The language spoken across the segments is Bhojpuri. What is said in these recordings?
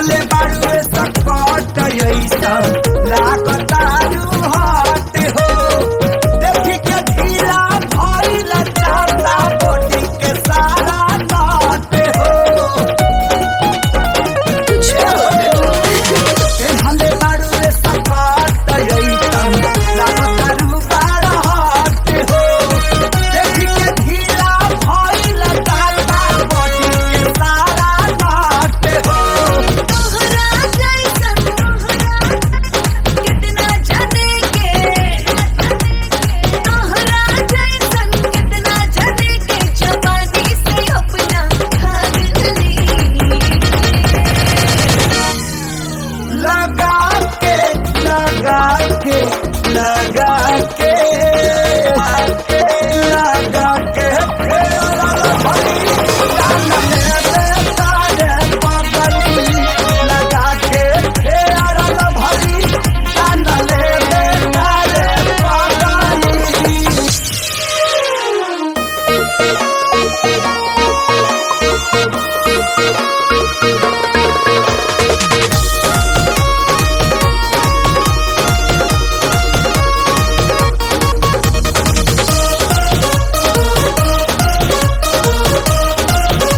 पेन्हले बाड़ुए सकट ऐसा लागतारू हट हो देखी के ढीला भइल चांदा बॉडी के सारा नाट हो पेन्हले बाड़ुए सकट ऐसा लागतारू बड़ा हट हो देखी के ढीला भइल चांदा बॉडी के सारा नाट हो तोहरा जैसन तोहरा कितना जाने के तोहरा जैसन कितना जाने के जवानी से अपना भाग ली लगा के लगा के लगा के लगा के लगा के फेरल भरी कानले बेकारे पगली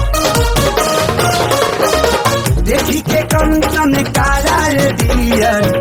देखी के कंचन काला रे दिया